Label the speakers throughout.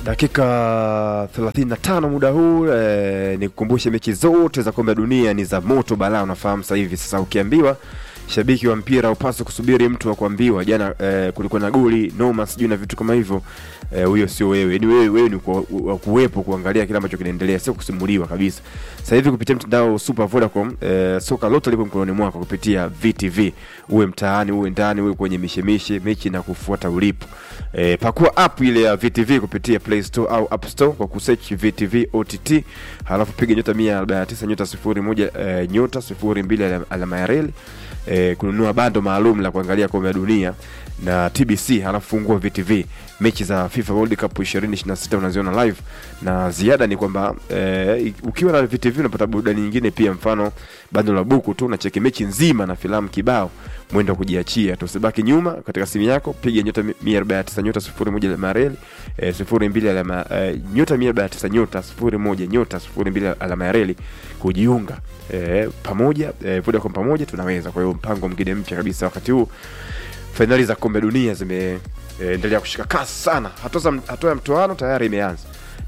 Speaker 1: dakika 35 muda huu eh, nikukumbushe mechi zote za kombe la dunia ni za moto balaa unafahamu sasa hivi sasa ukiambiwa shabiki wa mpira upaswe kusubiri mtu wa kuambiwa jana eh, kulikuwa na goli noma sijui na vitu kama hivyo eh, huyo sio wewe ni wewe wewe ni ku- wa kuwepo kuangalia kile ambacho kinaendelea sio kusimuliwa kabisa sasa hivi kupitia mtandao super vodacom eh, soka lote lipo mkononi mwako kupitia vtv uwe mtaani uwe ndani uwe kwenye mishemishe mechi na kufuata ulipo eh, pakua app ile ya vtv kupitia play store au app store kwa kusearch vtv ott halafu piga nyota 149 nyota 01 eh, nyota 02 alama- alama ya reli eh, kununua bando maalum la kuangalia kombe la dunia na tbc halafu fungua vtv mechi za fifa world cup 2026 unaziona live na ziada ni kwamba eh, ukiwa na vtv unapata burudani nyingine pia mfano bando la buku tu unacheki mechi nzima na filamu kibao mwendo wa kujiachia tusibaki nyuma katika simu yako piga nyota 149 nyota 01 alama ya reli eh, 02 alama eh, nyota 149 nyota 01 nyota 02 alama ya reli kujiunga eh, pamoja eh, Vodacom pamoja tunaweza. Kwa hiyo mpango mwingine mpya kabisa wakati huu fainali za kombe dunia zimeendelea kushika kasi sana. Hatua za- hatua ya mtoano tayari imeanza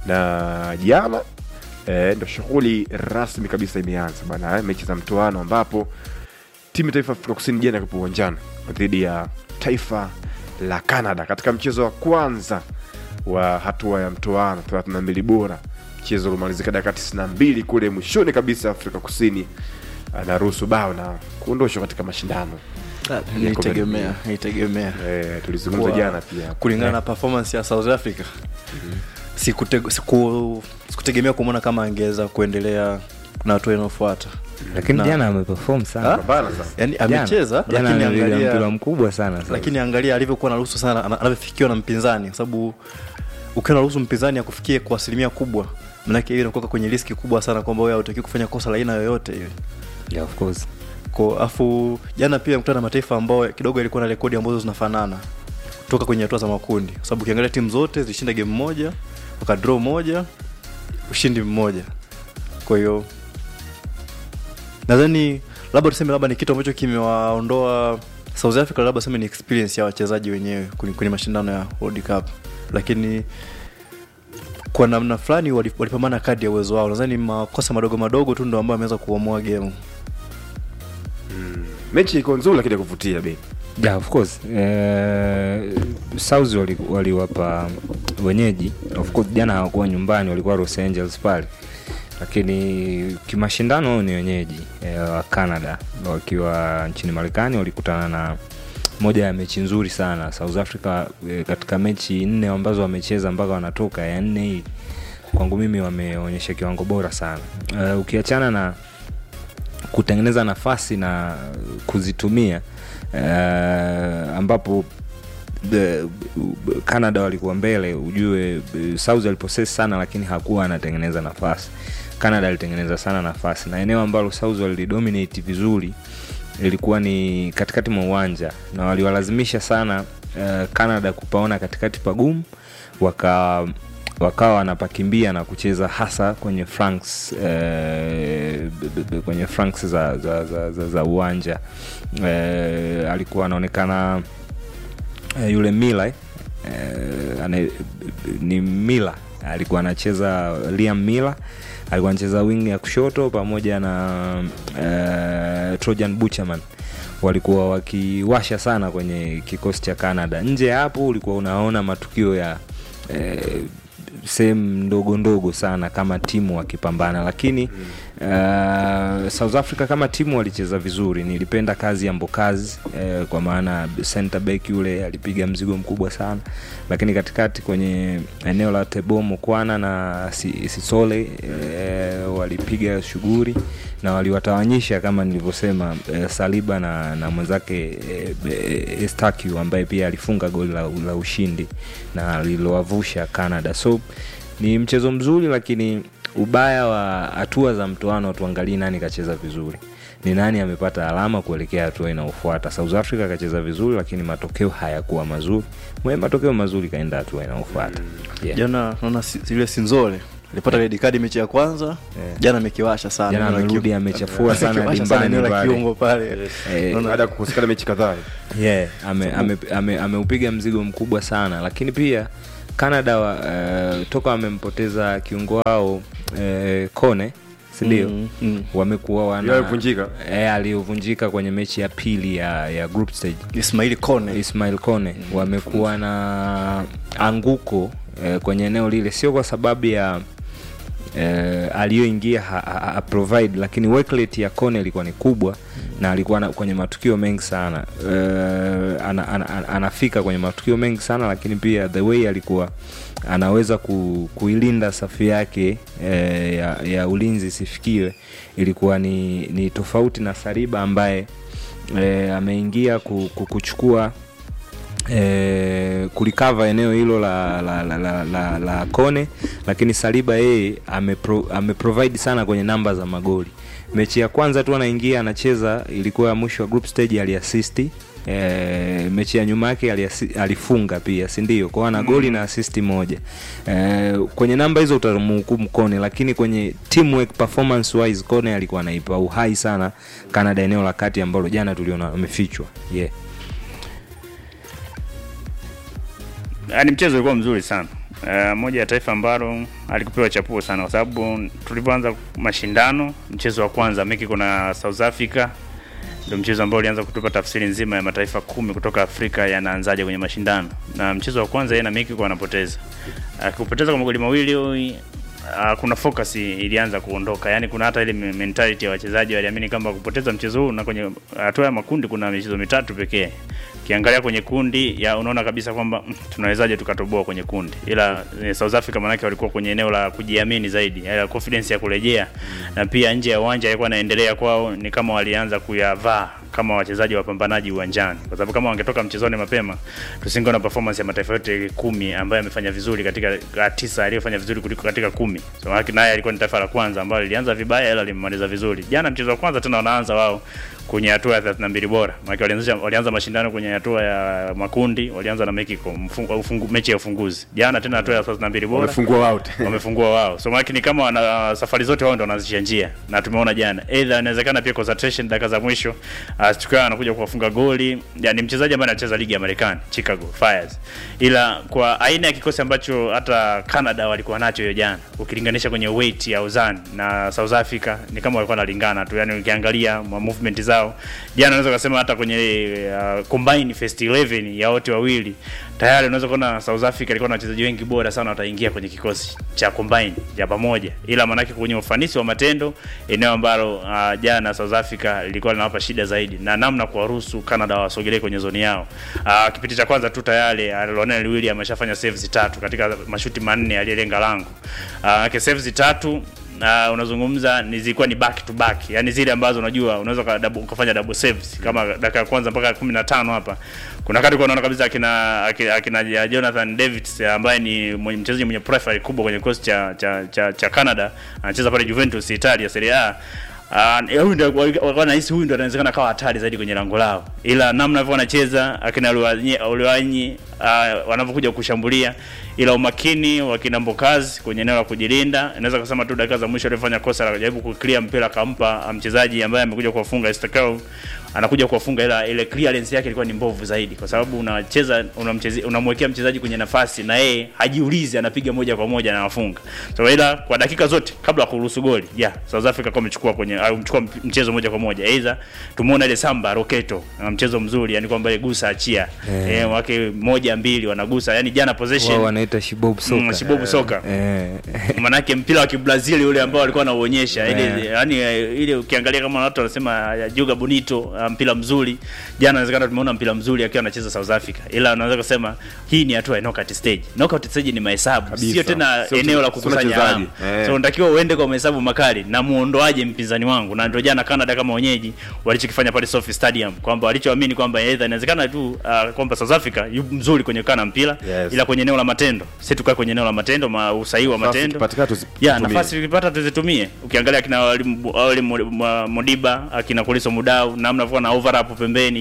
Speaker 1: na jana eh, ndo shughuli rasmi kabisa imeanza bana eh, mechi za mtoano ambapo timu ya taifa ya Afrika Kusini jana ikapo uwanjani dhidi ya taifa la Canada katika mchezo wa kwanza wa hatua ya mtoano 32 bora. Mchezo ulimalizika dakika 92 kule mwishoni kabisa, Afrika Kusini anaruhusu bao na kuondoshwa katika mashindano.
Speaker 2: nilitegemea nilitegemea
Speaker 1: Eh, tulizungumza
Speaker 2: Kwa-
Speaker 1: jana pia
Speaker 2: kulingana na performance ya south africa sikute- siku- sikutegemea kumwona kama angeweza kuendelea na hatua inayofuata
Speaker 3: lakini
Speaker 2: Na-
Speaker 3: jana ameperform sana
Speaker 2: Ah?
Speaker 1: pambana sana.
Speaker 2: yani
Speaker 3: Jana-
Speaker 2: amecheza
Speaker 3: jana
Speaker 2: lakini
Speaker 3: amepiga mpira
Speaker 2: angalia
Speaker 3: mkubwa sana sasa.
Speaker 2: lakini angalia alivyokuwa naruhusu sana ana- anavyofikiwa na mpinzani kwa sababu ukiwa naruhusu mpinzani akufikie kwa asilimia kubwa manake hiyo inakuwa kwenye riski kubwa sana kwamba wewe hautakiwi kufanya kosa la aina yoyote ile
Speaker 3: yeah, of course
Speaker 2: Ko- afu jana pia mkutana na mataifa ambao kidogo yalikuwa na rekodi ambazo zinafanana kutoka kwenye hatua za makundi kwa sababu ukiangalia timu zote zilishinda game moja wakadraw moja ushindi mmoja kwa hiyo nadhani labda tuseme labda ni kitu ambacho kimewaondoa south africa labda tuseme ni experience ya wachezaji wenyewe kwenye, kwenye mashindano ya world cup lakini kwa namna fulani wali- walipambana kadi ya uwezo wao nadhani makosa madogo madogo tu ndo ambayo ameweza kuamua game
Speaker 1: Mechi iko nzuri lakini ya kuvutia bei.
Speaker 3: yeah, of course eh, South wali- waliwapa wenyeji of course jana hawakuwa nyumbani walikuwa Los Angeles pale lakini kimashindano wao ni wenyeji eh, wa Canada wakiwa nchini Marekani walikutana na moja ya mechi nzuri sana South Africa eh, katika mechi nne ambazo wamecheza mpaka wanatoka ya nne hii kwangu mimi wameonyesha kiwango bora sana uh, ukiachana na kutengeneza nafasi na kuzitumia uh, ambapo the, canada walikuwa mbele ujue uh, south aliposesi sana lakini hakuwa anatengeneza nafasi canada alitengeneza sana nafasi na eneo ambalo south walidominate vizuri ilikuwa ni katikati mwa uwanja na waliwalazimisha sana uh, canada kupaona katikati pagumu waka wakawa wanapakimbia na kucheza hasa kwenye franks eh, b- b- b- kwenye franks za, za, za, za, za uwanja eh, alikuwa anaonekana eh, yule mila eh, ane, ni mila alikuwa anacheza liam mila alikuwa anacheza wing ya kushoto pamoja na eh, trojan bucherman walikuwa wakiwasha sana kwenye kikosi cha canada nje ya hapo ulikuwa unaona matukio ya eh, sehemu ndogo ndogo sana kama timu wakipambana lakini uh, south africa kama timu walicheza vizuri nilipenda kazi ya mbokazi eh, kwa maana center back yule alipiga mzigo mkubwa sana lakini katikati kwenye eneo la tebo mokwana na Si- sisole eh, walipiga shughuli na waliwatawanyisha kama nilivyosema eh, saliba na, na mwenzake eh, eh, estacu ambaye pia alifunga goli la, la ushindi na lililowavusha canada so ni mchezo mzuri lakini ubaya wa hatua za mtoano tuangalie nani kacheza vizuri ni nani amepata alama kuelekea hatua inayofuata south africa akacheza vizuri lakini matokeo hayakuwa mazuri mwenye matokeo mazuri kaenda hatua inayofuata yeah.
Speaker 2: jana naona si- yule sinzole alipata red card mechi ya kwanza jana amekiwasha sana
Speaker 3: Jana
Speaker 2: Eneo la
Speaker 3: amerudi
Speaker 2: kiungo.
Speaker 3: amechafua sana
Speaker 2: Amekiwasha sana
Speaker 3: dimbani
Speaker 2: eneo la
Speaker 3: pale.
Speaker 2: kiungo pale
Speaker 3: Eh,
Speaker 2: Naona-
Speaker 1: Baada ya kukosekana mechi kadhaa.
Speaker 3: yeah, ameupiga ame, ame, ameupiga mzigo mkubwa sana lakini pia Canada wa, uh, toka wamempoteza kiungo wao uh, Kone sindio?
Speaker 2: Mm, mm.
Speaker 3: wamekuwa wana
Speaker 1: Yeye alivunjika?
Speaker 3: eh, aliyovunjika kwenye mechi ya pili ya, ya group stage
Speaker 2: Ismaili Kone
Speaker 3: Ismail Kone wamekuwa na anguko eh, kwenye eneo lile, sio kwa sababu ya eh, aliyoingia ha, ha, ha, provide lakini work rate ya Kone ilikuwa ni kubwa na alikuwa na, kwenye matukio mengi sana eh, ana, ana, ana, anafika kwenye matukio mengi sana lakini pia the way alikuwa anaweza ku, kuilinda safu yake eh, ya, ya ulinzi isifikiwe ilikuwa ni, ni tofauti na Saliba ambaye eh, ameingia ku, ku, kuchukua eh, kulikava eneo hilo la, la, la, la, la, la Kone, lakini Saliba yeye amepro, ameprovide sana kwenye namba za magoli. Mechi ya kwanza tu anaingia anacheza, ilikuwa ya mwisho wa group stage, aliasisti E, mechi ya nyuma yake aliasi- alifunga pia si ndio kwao ana goli na asisti moja e, kwenye namba hizo utamhukumu Kone lakini kwenye teamwork performance wise Kone alikuwa anaipa uhai sana Canada eneo la kati ambalo jana tuliona amefichwa yeah.
Speaker 4: Yaani mchezo ulikuwa mzuri sana. Uh, moja ya taifa ambalo alikupewa chapuo sana kwa sababu tulipoanza mashindano, mchezo wa kwanza Mexico na South Africa ndio mchezo ambao ulianza kutupa tafsiri nzima ya mataifa kumi kutoka Afrika yanaanzaje kwenye mashindano. Na mchezo wa kwanza yeye na Mexico anapoteza. Akipoteza kwa magoli mawili uh, kuna focus ilianza kuondoka. Yaani kuna hata ile mentality ya wachezaji waliamini kwamba kupoteza mchezo huu na kwenye hatua ya makundi kuna michezo mitatu pekee. Ukiangalia kwenye kundi ya unaona kabisa kwamba mm, tunawezaje tukatoboa kwenye kundi. Ila eh, South Africa manake walikuwa kwenye eneo la kujiamini zaidi, ya confidence ya kurejea na pia nje ya uwanja alikuwa anaendelea kwao ni kama walianza kuyavaa kama wachezaji wapambanaji uwanjani, kwa sababu kama wangetoka mchezoni mapema tusingeona performance ya mataifa yote kumi ambayo yamefanya vizuri katika uh, tisa aliyofanya vizuri kuliko katika kumi. So haki naye alikuwa ni taifa la kwanza ambalo lilianza vibaya ila limemaliza vizuri. Jana mchezo wa kwanza tena wanaanza wao kwenye hatua ya 32 bora. Maana walianza walianza mashindano kwenye hatua ya makundi, walianza na Mexico mfungu, ufungu, mechi ya ufunguzi. Jana tena hatua ya 32 bora
Speaker 1: wamefungua wao wote.
Speaker 4: wamefungua wao. So maana ni kama wana safari zote wao ndio wanazishia njia, na tumeona jana, either inawezekana pia concentration dakika za mwisho uh, tukawa anakuja kuwafunga goli. Yani mchezaji ambaye anacheza ligi ya Marekani Chicago Fires, ila kwa aina ya kikosi ambacho hata Canada walikuwa nacho hiyo jana, ukilinganisha kwenye weight ya uzani na South Africa ni kama walikuwa wanalingana tu, yani ukiangalia ma movement zao jana, unaweza kusema hata kwenye uh, combine first 11 ya wote wawili tayari unaweza kuona South Africa ilikuwa na wachezaji wengi bora sana wataingia kwenye kikosi cha combine ya pamoja, ila maanake kwenye ufanisi wa matendo, eneo ambalo uh, jana South Africa lilikuwa linawapa shida zaidi na namna kuwaruhusu Canada wasogelee kwenye zoni yao. Uh, kipindi cha kwanza tu tayari uh, Lionel Williams ameshafanya saves tatu katika mashuti manne aliyelenga lango. Uh, saves tatu na unazungumza ni zilikuwa ni back to back, yani zile ambazo unajua unaweza ka double, ukafanya double saves kama dakika ya kwanza mpaka 15 hapa. Kuna wakati unaona kabisa akina akina, akina Jonathan Davids ambaye ni mwenye- mchezaji mwenye profile kubwa kwenye kikosi cha, cha, cha, cha Canada anacheza pale Juventus Italia Serie A. Uh, huyu ndio walikuwa nahisi huyu ndio anawezekana kawa hatari zaidi kwenye lango lao, ila namna hivyo wanacheza akina Luanyi uh, wanavyokuja kushambulia, ila umakini wa kina Mbokazi kwenye eneo la kujilinda, inaweza kusema tu dakika za mwisho alifanya kosa la kujaribu kuclear mpira akampa mchezaji ambaye amekuja kuwafunga Estakao anakuja kuwafunga, ila ile clearance yake ilikuwa ni mbovu zaidi, kwa sababu unacheza unamchezi unamwekea mchezaji kwenye nafasi na yeye hajiulizi, anapiga moja kwa moja na anafunga. So ila kwa dakika zote kabla ya kuruhusu goli, yeah, South Africa kwa amechukua kwenye au mchukua mchezo moja kwa moja. Aidha tumuona ile Samba Roketo na mchezo mzuri, yani kwamba ile gusa achia
Speaker 3: Eh.
Speaker 4: eh, wake moja mbili wanagusa, yani jana
Speaker 3: wao
Speaker 4: possession
Speaker 3: wanaita shibob soka
Speaker 4: Mm, shibobu soka.
Speaker 3: eh.
Speaker 4: manake mpira wa kibrazili ule ambao walikuwa wanauonyesha ile
Speaker 3: Yeah.
Speaker 4: yani eh, ile ukiangalia kama watu wanasema eh, Juga Bonito uh, mpira mzuri jana, inawezekana tumeona mpira mzuri akiwa anacheza South Africa, ila unaweza kusema hii ni hatua ya knockout stage. Knockout stage ni mahesabu,
Speaker 1: Kabisa.
Speaker 4: sio tena
Speaker 1: Sio
Speaker 4: eneo la
Speaker 1: mche- sio
Speaker 4: kukusanya
Speaker 1: mchezaji.
Speaker 4: alama.
Speaker 1: Eh.
Speaker 4: So unatakiwa uende kwa mahesabu makali na muondoaje mpinzani wangu, na ndio jana Canada kama wenyeji walichokifanya pale Sophie Stadium, kwamba walichoamini kwamba either inawezekana tu uh, kwamba South Africa yu mzuri kwenye kana mpira
Speaker 1: Yes.
Speaker 4: ila kwenye eneo la matendo, sisi tukae kwenye eneo la matendo, ma usahihi wa
Speaker 1: Nafasi
Speaker 4: matendo
Speaker 1: ikipatikana tuzi-
Speaker 4: ya
Speaker 1: tutumie.
Speaker 4: nafasi tukipata tuzitumie. Ukiangalia akina wali- wali Mo- Mo- Modiba akina Kuliso Mudau namna alivyokuwa na overlap pembeni, ya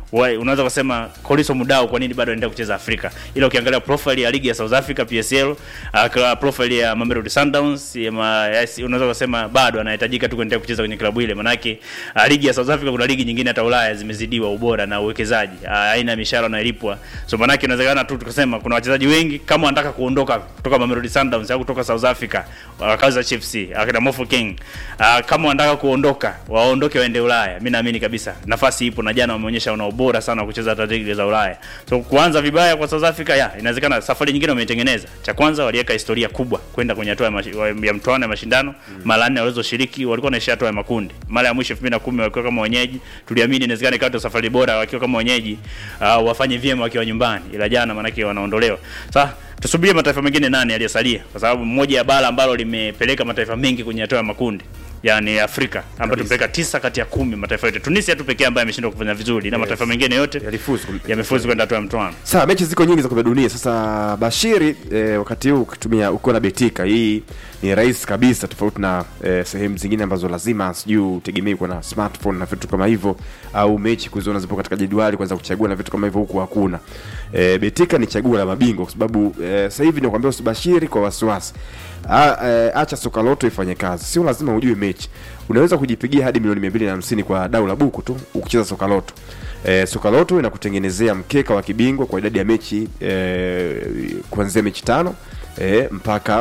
Speaker 4: Why, unaweza kusema Koliso Mudau kwa nini bado anaendelea kucheza Afrika? Ila ukiangalia profile ya ligi ya South Africa PSL, uh, profile ya Mamelodi Sundowns, ya ma, yes, unaweza kusema bado anahitajika tu kuendelea kucheza kwenye klabu ile. Manake uh, ligi ya South Africa kuna ligi nyingine hata Ulaya zimezidiwa ubora na uwekezaji, uh, aina ya mishahara inayolipwa. So manake inawezekana tu tukasema kuna wachezaji wengi kama wanataka kuondoka kutoka Mamelodi Sundowns au kutoka South Africa, uh, Kaizer Chiefs, akina Mofu King, uh, kama wanataka kuondoka waondoke waende Ulaya. Mimi naamini kabisa nafasi ipo, na jana wameonyesha wana ubora sana wa kucheza hata ligi za Ulaya. So kuanza vibaya kwa South Africa, ya inawezekana safari nyingine wameitengeneza. Cha kwanza waliweka historia kubwa kwenda kwenye hatua ya, mashi- wa- ya mtoano ya mashindano mm. mara nne walizoshiriki walikuwa wanaishia hatua ya makundi. Mara ya mwisho 2010 wakiwa kama wenyeji, tuliamini inawezekana ikawa ndio safari bora wakiwa kama wenyeji, uh, wafanye vyema wakiwa nyumbani, ila jana manake wanaondolewa. Sasa tusubirie mataifa mengine nane yaliyosalia, kwa sababu moja ya bara ambalo limepeleka mataifa mengi kwenye hatua ya makundi yani Afrika ambayo tumepeleka tisa kati ya kumi mataifa yote. Tunisia tu pekee ambaye ameshindwa kufanya vizuri na
Speaker 1: Yes.
Speaker 4: mataifa mengine yote
Speaker 1: Yalifuzu.
Speaker 4: yamefuzu kwenda hatua ya mtoano.
Speaker 1: Sawa, mechi ziko nyingi za kombe la dunia. Sasa Bashiri, eh, wakati huu ukitumia uko na betika, hii ni rahisi kabisa, tofauti na eh, sehemu zingine ambazo lazima sijui utegemei kuwa na smartphone na vitu kama hivyo, au mechi kuziona zipo katika jedwali kwanza kuchagua na vitu kama hivyo, huku hakuna. Eh, betika ni chaguo la mabingwa kwa sababu eh, sasa hivi nakwambia usibashiri kwa wasiwasi. A, eh, acha soka loto ifanye kazi, sio lazima ujue mechi. Unaweza kujipigia hadi milioni 250 kwa dau la buku tu ukicheza soka loto. E, soka loto inakutengenezea mkeka wa kibingwa kwa idadi ya mechi e, kuanzia mechi tano e, mpaka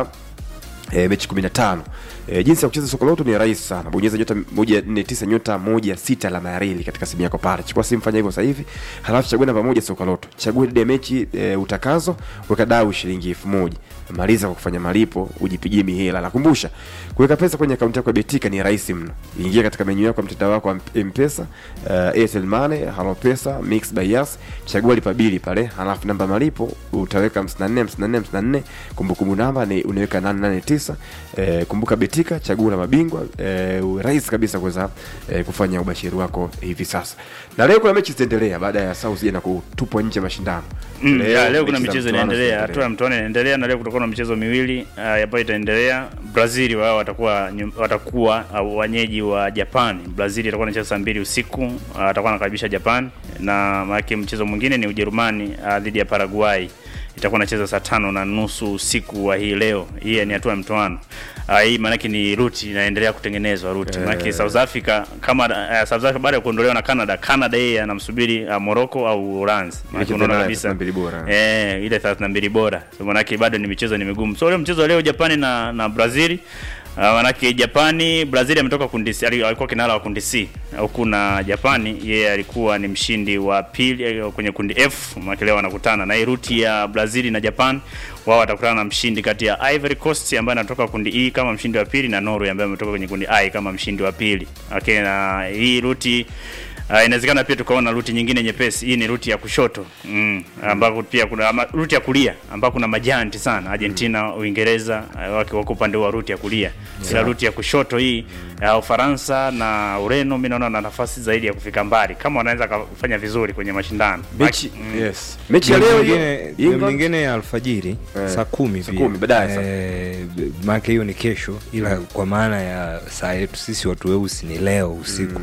Speaker 1: e, mechi 15. E, jinsi ya kucheza soka loto ni rahisi sana. Bonyeza nyota 149 nyota 16 alama ya reli katika simu yako pale. Chukua simu, fanya hivyo sasa hivi. Halafu chagua namba moja soka loto. Chagua idadi ya mechi e, utakazo, weka dau shilingi 1000. Maliza kwa kufanya malipo, ujipigie mihela. Nakumbusha, kuweka pesa kwenye akaunti yako ya Betika ni rahisi mno. Ingia katika menyu yako ya mtandao wako wa M-Pesa, uh, Airtel Money, Halo Pesa, Mix by Yas, chagua lipa bili pale, halafu namba malipo utaweka 54 54 54, kumbukumbu namba ni unaweka 889. Eh, kumbuka Betika, chaguo la mabingwa. Eh, rahisi kabisa kuweza eh, kufanya ubashiri wako hivi sasa. Na leo kuna mechi zitaendelea baada ya South jana kutupwa nje ya mashindano.
Speaker 4: Mm, leo, leo kuna
Speaker 1: mechi za
Speaker 4: michezo
Speaker 1: mtoano
Speaker 4: inaendelea,
Speaker 1: zitaendelea.
Speaker 4: hatua ya mtoano inaendelea, na leo kutakuwa na michezo miwili uh, ambayo itaendelea. Brazil wao watakuwa nyum- watakuwa uh, wenyeji wa Japan. Brazil itakuwa inacheza saa mbili usiku, uh, atakuwa anakaribisha Japan, na maana mchezo mwingine ni Ujerumani uh, dhidi ya Paraguay itakuwa inacheza saa tano na nusu usiku wa hii leo. Hii ni hatua ya mtoano. Uh, hii maanake ni ruti inaendelea kutengenezwa ruti. Maanake South Africa kama uh, South Africa baada ya kuondolewa na Canada, Canada yeye anamsubiri uh, Morocco au Uholanzi. Maanake
Speaker 1: Mechi
Speaker 4: unaona
Speaker 1: tena ya
Speaker 4: kabisa
Speaker 1: 32 bora.
Speaker 4: Eh, ile 32 bora. So manake bado ni michezo ni migumu. So leo mchezo wa leo Japani na na Brazil Uh, manake Japani Brazil ametoka kundi C, ali- alikuwa kinara wa kundi C huku na Japani yeye alikuwa ni mshindi wa pili eh, kwenye kundi F. Manake leo wanakutana na hii ruti ya Brazil na Japan, wao watakutana na mshindi kati ya Ivory Coast ambaye anatoka kundi E kama mshindi wa pili na Norway ambaye ametoka kwenye kundi I kama mshindi wa pili. Okay, na hii ruti Uh, inawezekana pia tukaona ruti nyingine nyepesi. Hii ni ruti ya kushoto mm, ambako pia kuna ama, ruti ya kulia ambako kuna majanti sana Argentina, Uingereza uh, wako wako upande wa ruti ya kulia ila ruti ya kushoto hii uh, Ufaransa na Ureno, mimi naona na nafasi zaidi ya kufika mbali kama wanaweza kufanya vizuri kwenye mashindano.
Speaker 1: Mechi,
Speaker 4: Mm.
Speaker 1: yes. Mechi ya leo hiyo
Speaker 3: Nyingine- game
Speaker 1: England
Speaker 3: nyingine ya alfajiri
Speaker 1: Eh,
Speaker 3: saa kumi
Speaker 1: saa
Speaker 3: pia.
Speaker 1: kumi, baadaye sasa.
Speaker 3: Eh, maana hiyo ni kesho ila kwa maana ya saa yetu sisi watu weusi ni leo usiku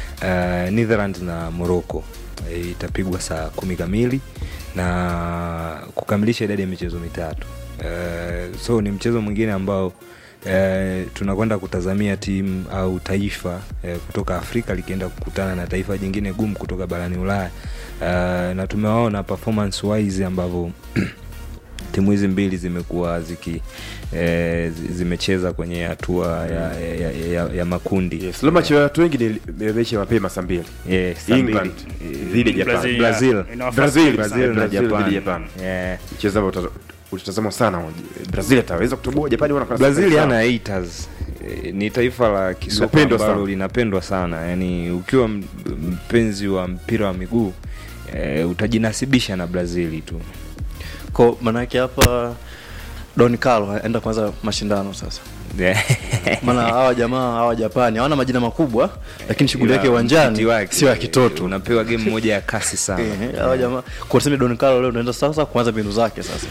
Speaker 3: Eh, Netherlands na Morocco eh, itapigwa saa kumi kamili na kukamilisha idadi ya michezo mitatu Eh, so ni mchezo mwingine ambao eh, tunakwenda kutazamia timu au taifa eh, kutoka Afrika likienda kukutana na taifa jingine gumu kutoka barani Ulaya eh, na tumewaona performance wise ambavyo timu hizi mbili zimekuwa ziki eh, zi- zimecheza kwenye hatua ya, ya, ya, ya, ya makundi
Speaker 1: Yes, leo macho ya watu wengi ni mechi ya mapema saa mbili.
Speaker 3: Yeah, saa
Speaker 1: England
Speaker 3: mbili.
Speaker 1: dhidi ya Japan.
Speaker 4: Brazil,
Speaker 3: Brazil.
Speaker 4: ina nafasi
Speaker 1: Brazil,
Speaker 4: kubwa
Speaker 1: Brazil.
Speaker 4: sana.
Speaker 3: Brazil na
Speaker 1: Brazil dhidi ya
Speaker 3: Japan.
Speaker 1: Japan.
Speaker 3: Yeah.
Speaker 1: Mchezo ambao uta- utatazamwa sana. Brazil ataweza kutoboa Japani wana
Speaker 3: Brazil ana haters Eh, ni taifa la kisoka
Speaker 1: Linapendwa
Speaker 3: ambalo
Speaker 1: sana.
Speaker 3: linapendwa sana yani ukiwa m- mpenzi wa mpira wa miguu eh, utajinasibisha na brazili tu
Speaker 2: ko manake hapa don carlo aenda kwanza mashindano sasa maana hawa jamaa hawa japani hawana majina makubwa lakini shughuli yake
Speaker 3: Ila
Speaker 2: uwanjani
Speaker 3: mtiti wake,
Speaker 2: sio ya kitoto
Speaker 3: unapewa game moja ya kasi sana
Speaker 2: Ehe, hawa jamaa kwa tuseme don carlo leo unaenda sasa kuanza mbinu zake sasa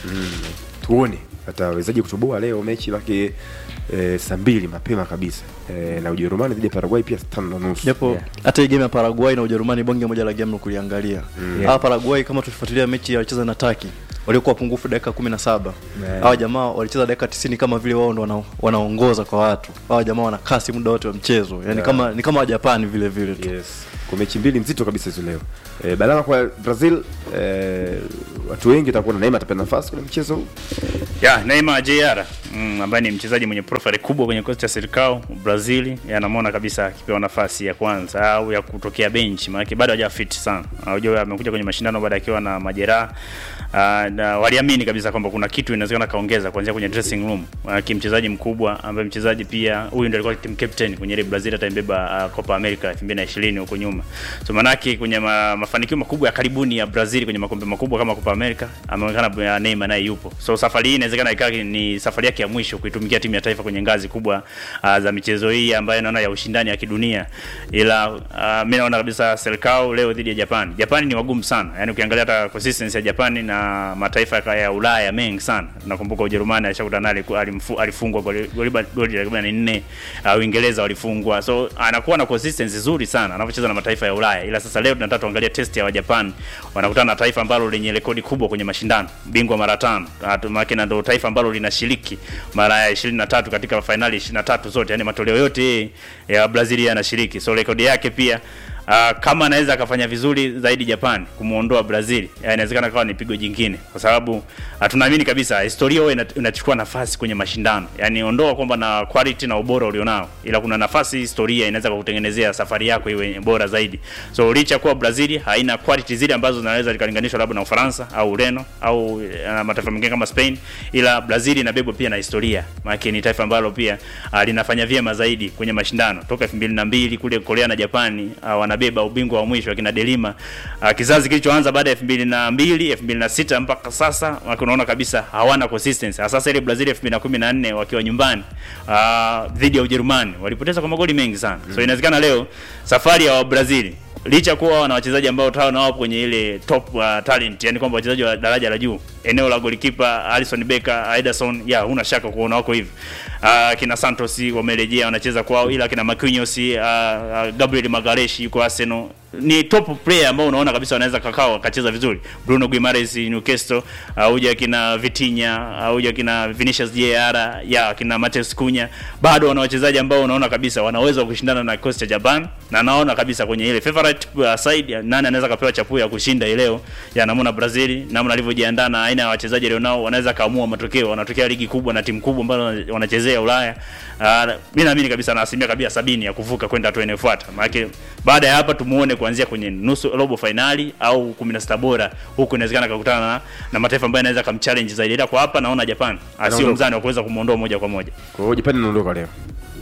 Speaker 1: tuone atawezaje kutoboa leo mechi lake e, saa mbili mapema kabisa e, na ujerumani dhidi ya paraguay pia saa tano na nusu
Speaker 2: japo
Speaker 3: Yeah.
Speaker 2: hata hii game ya Paraguay na Ujerumani bonge moja la game la kuliangalia.
Speaker 3: Yeah.
Speaker 2: Hawa Paraguay kama tulifuatilia mechi ya walicheza na Turkey waliokuwa pungufu dakika 17.
Speaker 3: Yeah.
Speaker 2: Hawa jamaa walicheza dakika 90 kama vile wao ndo wana, wanaongoza kwa watu. Hawa jamaa wana kasi muda wote wa mchezo. Yaani
Speaker 1: Yeah.
Speaker 2: kama ni kama wa Japan vile vile tu.
Speaker 1: yes kwa mechi mbili nzito kabisa hizo leo e, balama kwa brazil e, watu wengi watakuwa na neema atapewa nafasi kwenye mchezo huu
Speaker 4: ya Neymar JR mm, ambaye ni mchezaji mwenye profile kubwa kwenye kosti ya serikao Brazil, anamwona kabisa akipewa nafasi ya kwanza au ya kutokea bench, maana bado haja fit sana. Unajua amekuja kwenye mashindano baada akiwa na majeraha uh, na waliamini kabisa kwamba kuna kitu inawezekana kaongeza kuanzia kwenye dressing room. Uh, kimchezaji mkubwa ambaye mchezaji pia huyu ndiye alikuwa team captain kwenye ile Brazil hata imbeba uh, Copa America 2020 huko nyuma. So manake kwenye ma, mafanikio makubwa ya karibuni ya Brazil kwenye makombe makubwa kama Copa America ameonekana uh, Neymar naye yupo. So safari hii inawezekana ikawa ni safari yake ya mwisho kuitumikia timu ya taifa kwenye ngazi kubwa uh, za michezo hii ambayo naona ya ushindani ya kidunia. Ila uh, mimi naona kabisa Selkao leo dhidi ya Japan. Japan ni wagumu sana. Yaani ukiangalia hata consistency ya Japan na mataifa ya- ya Ulaya mengi sana. Nakumbuka Ujerumani alishakutana naye alimfu- alifungwa goli goli goli la 14. Uh, Uingereza walifungwa. So anakuwa na consistency nzuri sana anapocheza na mataifa ya Ulaya. Ila sasa leo tunataka tuangalie test ya Japan. Wanakutana na taifa ambalo lenye rekodi kubwa kwenye mashindano, bingwa mara tano. Maana na ndio taifa ambalo linashiriki mara ya 23 katika fainali 23 zote, yani matoleo yote ya Brazil yanashiriki. So rekodi yake pia Uh, kama anaweza akafanya vizuri zaidi Japan kumuondoa Brazil, ya, inawezekana kawa ni pigo jingine, kwa sababu uh, tunaamini kabisa historia huwa ina- inachukua nafasi kwenye mashindano. Yani ondoa kwamba na quality na ubora ulionao, ila kuna nafasi historia inaweza kukutengenezea safari yako iwe bora zaidi. So licha kuwa Brazil haina quality zile ambazo zinaweza zikalinganishwa labda na Ufaransa au Ureno au uh, mataifa mengine kama Spain, ila Brazil inabebwa pia na historia, maana ni taifa ambalo pia uh, linafanya vyema zaidi kwenye mashindano toka 2002 kule Korea na Japani uh, wanabeba ubingwa wa mwisho akina Delima uh, kizazi kilichoanza baada ya 2002 2006 mpaka sasa waki unaona kabisa hawana consistency. Sasa ile Brazil 2014 wakiwa nyumbani uh, dhidi ya Ujerumani walipoteza kwa magoli mengi sana. So inawezekana leo safari ya wa Brazil licha kuwa wana wachezaji ambao tao na wapo kwenye ile top uh, talent, yani kwamba wachezaji wa daraja la juu, eneo la golikipa Alisson Becker, Ederson, ya huna shaka kuona wako hivi. Uh, kina Santos wamerejea wanacheza kwao, ila kina Marquinhos, uh, uh, Gabriel Magalhaes yuko Arsenal ni top player ambao unaona kabisa wanaweza kakao wakacheza vizuri. Bruno Guimaraes Newcastle, uh, uja kina Vitinha, uh, uja kina Vinicius Jr, ya kina Mateus Cunha, bado wana wachezaji ambao unaona kabisa wanaweza kushindana na kikosi cha Japan, na naona kabisa kwenye ile favorite uh, side nani anaweza kapewa chapuo ya kushinda hii leo. Ya namuona Brazil namna alivyojiandaa na aina ya wachezaji alionao, wanaweza kaamua matokeo, wanatokea ligi kubwa na timu kubwa ambazo wanachezea Ulaya. Uh, mimi naamini kabisa na asilimia kabisa sabini ya kuvuka kwenda hatua inayofuata. Maana baada ya hapa tumuone kuanzia kwenye nusu robo finali au 16 bora, huku inawezekana kakutana na, na mataifa ambayo yanaweza kumchallenge zaidi. Ila kwa hapa naona Japan asio
Speaker 1: Anaondoka.
Speaker 4: mzani wa kuweza kumuondoa moja kwa moja.
Speaker 1: kwa hiyo japani inaondoka leo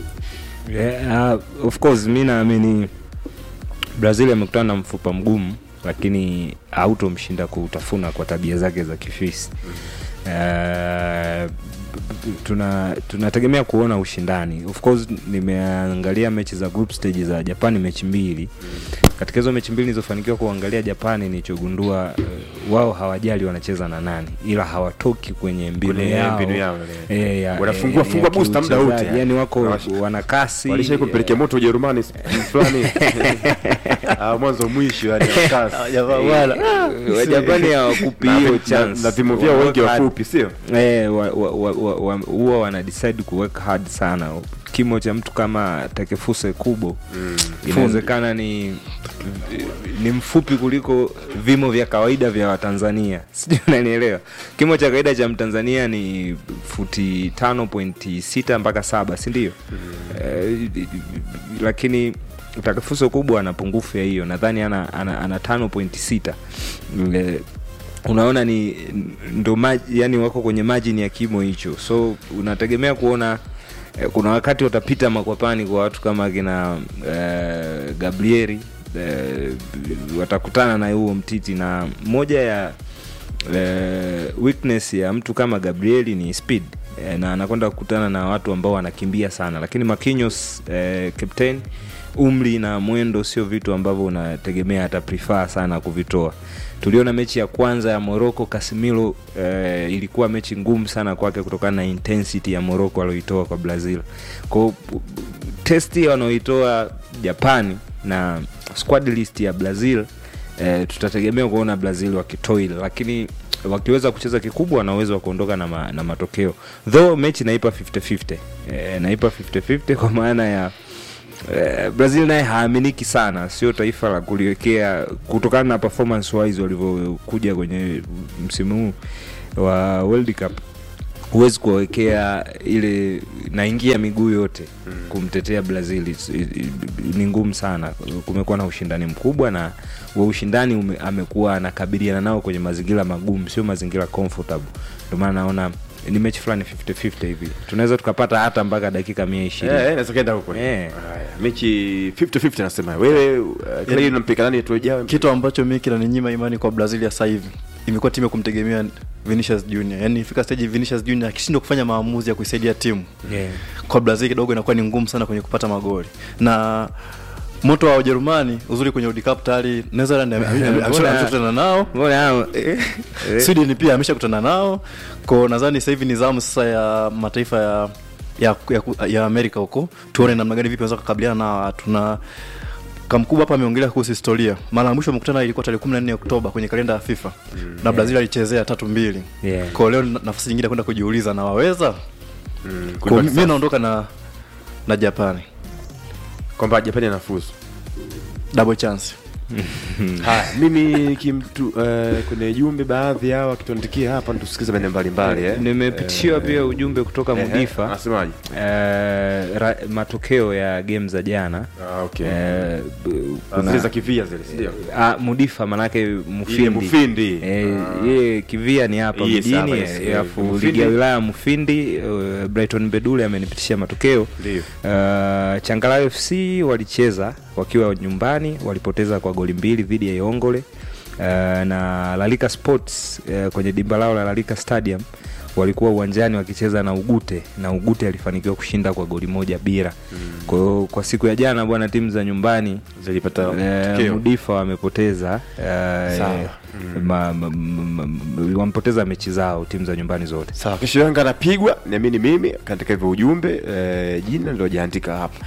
Speaker 3: Yeah, uh, of course mi naamini Brazil amekutana na mfupa mgumu, lakini hautomshinda kuutafuna kwa tabia zake za kifisi. Uh, tuna tunategemea kuona ushindani. Of course nimeangalia mechi za group stage za Japani mechi mbili. Katika hizo mechi mbili nilizofanikiwa kuangalia Japani, nilichogundua uh, wao hawajali wanacheza na nani, ila hawatoki kwenye mbinu
Speaker 1: Kwenye
Speaker 3: yao,
Speaker 1: mbinu yao,
Speaker 3: Eh, ya-
Speaker 1: Wanafungua-
Speaker 3: eh,
Speaker 1: fungua
Speaker 3: ya
Speaker 1: booster muda wote,
Speaker 3: kiuchezaji. yani wako
Speaker 1: Wanash-
Speaker 3: wana kasi
Speaker 1: walishai kupelekea moto ujerumani fulani Ah, mwanzo mwisho yani wakasi.
Speaker 2: Jamaa wala.
Speaker 3: Eh, Wajapani hawakupi
Speaker 1: Na-
Speaker 3: hiyo
Speaker 1: na-
Speaker 3: chance.
Speaker 1: na vimo vyao wengi
Speaker 3: Wanaweka hard.
Speaker 1: wafupi sio
Speaker 3: Eh, wa- wa- wa- wa- wa- huwa wana decide kuweka hard sana kimo cha mtu kama takefuse kubo inawezekana ni ni mfupi kuliko vimo vya kawaida vya watanzania sijui unanielewa kimo cha kawaida cha mtanzania ni futi tano pointi sita mpaka saba sindio eh, lakini takefuse kubwa ana pungufu ya hiyo nadhani ana, ana, ana tano pointi sita Eh, unaona ni ndo maji yani wako kwenye majini ya kimo hicho so unategemea kuona eh, kuna wakati watapita makwapani kwa watu kama kina eh, gabrieri eh, watakutana na huo mtiti na moja ya eh, weakness ya mtu kama gabrieli ni speed eh, na anakwenda kukutana na watu ambao wanakimbia sana lakini makinyos eh, captain umri na mwendo sio vitu ambavyo unategemea hata prefer sana kuvitoa tuliona mechi ya kwanza ya morocco casimiro eh, ilikuwa mechi ngumu sana kwake kutokana na intensity ya morocco alioitoa kwa brazil kwao testi wanaoitoa japani na squad list ya brazil eh, tutategemea kuona brazil wakitoil lakini wakiweza kucheza kikubwa wana uwezo wa kuondoka na, ma, na matokeo though mechi naipa 50-50 eh, naipa 50-50 kwa maana ya eh, brazil naye haaminiki sana sio taifa la kuliwekea kutokana na performance wise walivyokuja kwenye msimu huu wa world cup huwezi kuwawekea ile naingia miguu yote mm. kumtetea brazil It's- i- i- ni ngumu sana kumekuwa na ushindani mkubwa na wa ushindani ume, amekuwa anakabiliana nao kwenye mazingira magumu sio mazingira comfortable ndio maana naona ni mechi fulani 50-50 hivi tunaweza tukapata hata mpaka dakika mia
Speaker 1: Eh,
Speaker 3: ishirini
Speaker 1: eh, naweza kaenda huko
Speaker 3: Eh.
Speaker 1: Haya, mechi 50-50 nasema wewe uh, kila hiyo unampika nani tuejao
Speaker 2: kitu ambacho mi kinaninyima imani kwa brazil ya sasa hivi imekuwa timu ya kumtegemea vinicius junior yani ifika stage vinicius junior akishindwa kufanya maamuzi ya kuisaidia timu
Speaker 3: yeah.
Speaker 2: kwa brazil kidogo inakuwa ni ngumu sana kwenye kupata magoli na moto wa ujerumani uzuri kwenye World Cup tayari netherland ame- ame- ame-
Speaker 3: Mbona-
Speaker 2: ameshakutana nao
Speaker 3: mbona hao- eh, eh.
Speaker 2: sweden pia ameshakutana nao ko nadhani sasa hivi ni zamu sasa ya mataifa ya ya, ya, ya amerika huko tuone namna gani vipi wanaweza kukabiliana na watu na kamkubwa hapa ameongelea kuhusu historia mara ya mwisho amekutana ilikuwa tarehe 14 oktoba kwenye kalenda ya fifa na brazil alichezea tatu mbili
Speaker 3: Yeah.
Speaker 2: ko leo ni nafasi nyingine ya kwenda kujiuliza na waweza
Speaker 1: Mm,
Speaker 2: Kwa
Speaker 1: kulibaki
Speaker 2: mi
Speaker 1: sawa.
Speaker 2: naondoka na na japani
Speaker 1: kwamba japani anafuzu
Speaker 2: double chance
Speaker 1: haya mimi kimtu uh, kwenye jumbe baadhi yao wakituandikia hapa tusikize maeneo mbalimbali eh.
Speaker 3: nimepitishiwa pia ujumbe kutoka
Speaker 1: Eh, eh,
Speaker 3: mudifa
Speaker 1: anasemaje
Speaker 3: eh, ra- matokeo ya game za jana
Speaker 1: Ah, okay.
Speaker 3: eh, b-
Speaker 1: Ah,
Speaker 3: kuna-
Speaker 1: zile za kivia zile si ndio
Speaker 3: Ah, mudifa manake mufindi,
Speaker 1: Ile Mufindi.
Speaker 3: Eh,
Speaker 1: Ah.
Speaker 3: ye kivia ni hapa
Speaker 1: Yes,
Speaker 3: mjini
Speaker 1: hapa, yes,
Speaker 3: eh,
Speaker 1: eh,
Speaker 3: alafu
Speaker 1: Mufindi.
Speaker 3: ligi ya wilaya mufindi uh, brighton bedule amenipitishia matokeo
Speaker 1: Ndio.
Speaker 3: uh, changala fc walicheza wakiwa nyumbani walipoteza kwa goli mbili dhidi ya iongole uh, na lalika sports uh, kwenye dimba lao la lalika stadium walikuwa uwanjani wakicheza na ugute na ugute alifanikiwa kushinda kwa goli moja bila mm. kwa hiyo kwa siku ya jana bwana timu za nyumbani
Speaker 1: zilipata
Speaker 3: Eh,
Speaker 1: matokeo.
Speaker 3: mudifa wamepoteza eh,
Speaker 1: Sawa.
Speaker 3: ma- ma- ma- ma- wamepoteza mechi zao timu za nyumbani zote
Speaker 1: sawa kesho yanga anapigwa niamini mimi kaandika hivyo ujumbe eh, jina ndo jaandika hapa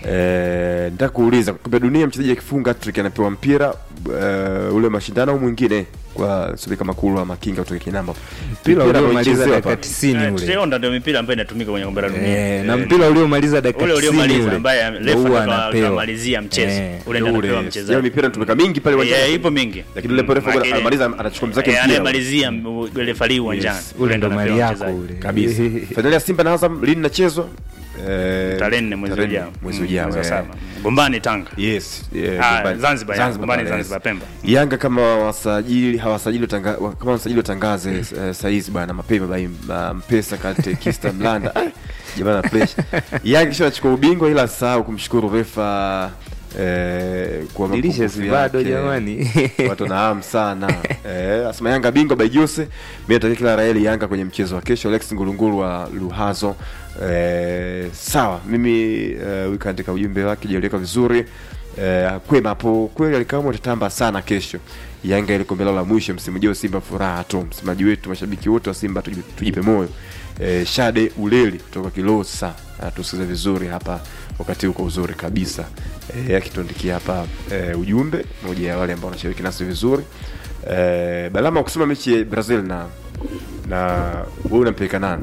Speaker 1: eh, nataka kuuliza kombe la dunia mchezaji akifunga trick anapewa mpira eh, ule mashindano au mwingine kwa subika makulu ama kinga kutoka kinamba
Speaker 3: mpira uliomaliza
Speaker 1: unaochezewa
Speaker 3: dakika
Speaker 1: hapa.
Speaker 3: tisini
Speaker 4: Eh,
Speaker 3: ule
Speaker 4: tutaona ndio mipira ambayo inatumika kwenye kombe la dunia
Speaker 3: Eh, na mpira uliomaliza dakika
Speaker 4: ule
Speaker 3: tisini
Speaker 4: uliomaliza
Speaker 3: ule
Speaker 4: ambaye
Speaker 3: ndio
Speaker 4: refa
Speaker 3: huwa
Speaker 4: ndo
Speaker 3: anapewa.
Speaker 4: akamalizia mchezo
Speaker 3: Eh,
Speaker 4: ule ndio anapewa
Speaker 1: Yao
Speaker 4: mchezaji
Speaker 1: mipira tumeka mingi pale
Speaker 4: Eh,
Speaker 1: uwanjani
Speaker 4: ipo mingi
Speaker 1: lakini ule refa
Speaker 4: Lakini-
Speaker 1: anamaliza anachukua mzake
Speaker 4: Eh,
Speaker 1: mpira
Speaker 4: anayemalizia ule falii uwanjani
Speaker 1: Yes,
Speaker 3: ule ndo
Speaker 4: anapewa
Speaker 3: mali yako
Speaker 4: mchezaji.
Speaker 3: ule
Speaker 1: kabisa fainali ya simba na azam lini nachezwa Eh,
Speaker 4: tarehe nne mwezi
Speaker 1: tarehe
Speaker 4: ujao
Speaker 1: mwezi
Speaker 4: Mm,
Speaker 1: ujao
Speaker 4: mwezi wa
Speaker 1: eh.
Speaker 4: saba gombani tanga
Speaker 1: yes eh,
Speaker 4: Ah,
Speaker 1: Gombani.
Speaker 4: Zanzibar, ya, Gombani,
Speaker 1: pale,
Speaker 4: Zanzibar,
Speaker 1: yes.
Speaker 4: Pemba.
Speaker 1: Yanga kama wasajili hawasajili watanga, wa- kama wasajili watangaze eh, saizi bwana mapema bai ma- mpesa kate kista mlanda Ah, jamani na pressure Yanga kisha anachukua ubingwa ila sahau kumshukuru refa eh, kwa
Speaker 3: Dirisha
Speaker 1: mapungufu
Speaker 3: si bado
Speaker 1: yake.
Speaker 3: jamani.
Speaker 1: watu na hamu sana eh, asema Yanga bingwa by Jose mimi natakia kila raheli Yanga kwenye mchezo wa kesho Alex Ngulungulu wa Luhazo eh, sawa mimi eh, wiki katika ujumbe wake jaliweka vizuri eh, kwema hapo kweli alikamwa tatamba sana kesho Yanga ile kombe lao la mwisho msimu ujao Simba furaha tu msemaji wetu mashabiki wote wa Simba tujipe, tujipe moyo eh, Shade Uleli kutoka Kilosa ah, tusikize vizuri hapa wakati huko uzuri kabisa eh, akituandikia hapa eh, ujumbe moja ya wale ambao wanashiriki nasi vizuri eh, Balama kusema mechi ya Brazil na na wewe unampeleka nani?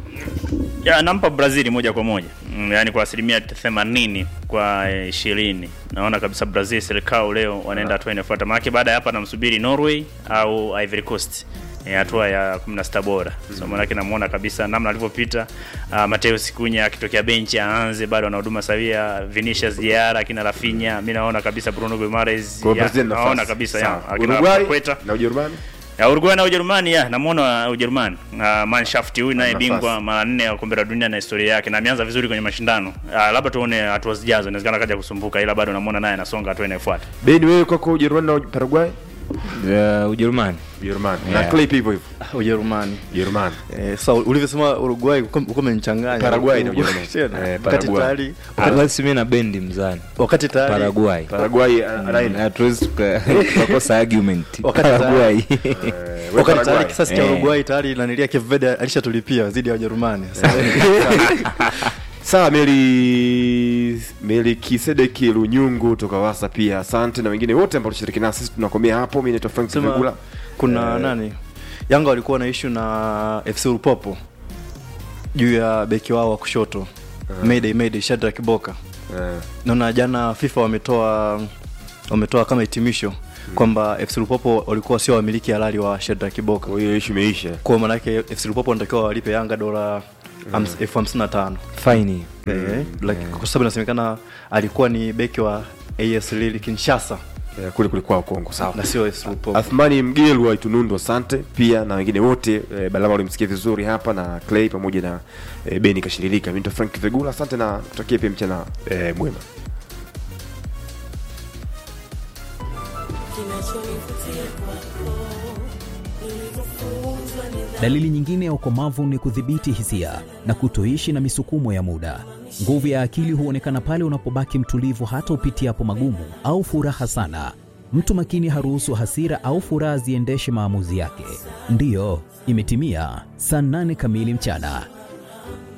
Speaker 4: ya nampa brazil moja kwa moja mm, yaani kwa asilimia themanini kwa eh, ishirini naona kabisa brazil serikao leo wanaenda hatua inafuata maanake baada ya hapa namsubiri norway au ivory coast eh, hatua ya 16 bora so maanake namuona kabisa namna alivyopita uh, mateo sikunya akitokea benchi aanze bado ana huduma sawia vinicius jr akina rafinya mi naona kabisa bruno guimares
Speaker 1: Kwa Brazil nafasi.
Speaker 4: naona kabisa ya,
Speaker 1: Sawa.
Speaker 4: akina
Speaker 1: Uruguay
Speaker 4: Paqueta.
Speaker 1: na Ujerumani?
Speaker 4: Ya Uruguay na Ujerumani ya namuona Ujerumani. Uh, Mannschaft huyu naye
Speaker 1: Nafasi.
Speaker 4: bingwa mara nne wa kombe la dunia na historia yake na ameanza vizuri kwenye mashindano. Uh, labda tuone hatua zijazo inawezekana kaja kusumbuka ila bado namuona naye anasonga hatua inayofuata.
Speaker 1: Beni wewe kwako Ujerumani na Paraguay?
Speaker 3: uh, Ujerumani
Speaker 1: Ujerumani na
Speaker 3: Yeah.
Speaker 1: Clay pia hivyo hivyo
Speaker 2: Ujerumani.
Speaker 1: Ujerumani
Speaker 2: Eh, sasa ulivyosema Uruguay uko uko umenichanganya.
Speaker 1: Paraguay na
Speaker 2: Uruguay
Speaker 1: Ujerumani.
Speaker 2: tena.
Speaker 1: Eh,
Speaker 2: Wakati
Speaker 1: Paraguay.
Speaker 2: tayari
Speaker 3: Ah, basi mi na bendi mzani
Speaker 2: wakati tayari
Speaker 3: Paraguay
Speaker 1: Paraguay ana- anaenda
Speaker 3: hatuwezi tuka- tukakosa argument
Speaker 2: Wakati tayari-
Speaker 3: Paraguay
Speaker 1: Eh, we
Speaker 2: wakati
Speaker 1: Paraguay.
Speaker 2: tayari kisasi cha
Speaker 3: Eh.
Speaker 2: Uruguay tayari nanilia Cape Verde alishatulipia dhidi ya Ujerumani. Sasa
Speaker 1: sawa meli meli kisedeki lunyungu toka wasa pia asante na wengine wote ambao tushiriki nasi sisi tunakomea hapo mi naitwa frank
Speaker 2: sema
Speaker 1: Vigula.
Speaker 2: kuna
Speaker 1: Eh,
Speaker 2: nani Yanga walikuwa na issue na FC Lupopo juu ya beki wao wa kushoto Mayday Mayday Shadrack Boka.
Speaker 1: eh,
Speaker 2: Naona jana FIFA wametoa wametoa kama hitimisho kwamba FC Lupopo walikuwa sio wamiliki halali wa Shadrack Boka.
Speaker 1: kwa hiyo ishu imeisha
Speaker 2: Kwa maana yake FC Lupopo wanatakiwa walipe Yanga dola hams- elfu hamsini na tano.
Speaker 3: faini
Speaker 2: Eh, like, kwa sababu inasemekana alikuwa ni beki wa AS Lille Kinshasa
Speaker 1: Eh, kule kulikuwa Kongo sawa
Speaker 2: na sio AS Lupopo.
Speaker 1: Athmani Mgelu wa Itunundo, asante pia na wengine wote e, Balama walimsikia vizuri hapa na Clay pamoja na e, Beni Kashiririka. Mimi ndo Frank Vegula, asante na tutakie pia mchana e, mwema.
Speaker 5: Dalili nyingine ya ukomavu ni kudhibiti hisia na kutoishi na misukumo ya muda. Nguvu ya akili huonekana pale unapobaki mtulivu hata upitiapo magumu au furaha sana. Mtu makini haruhusu hasira au furaha ziendeshe maamuzi yake. Ndiyo, imetimia saa nane kamili mchana.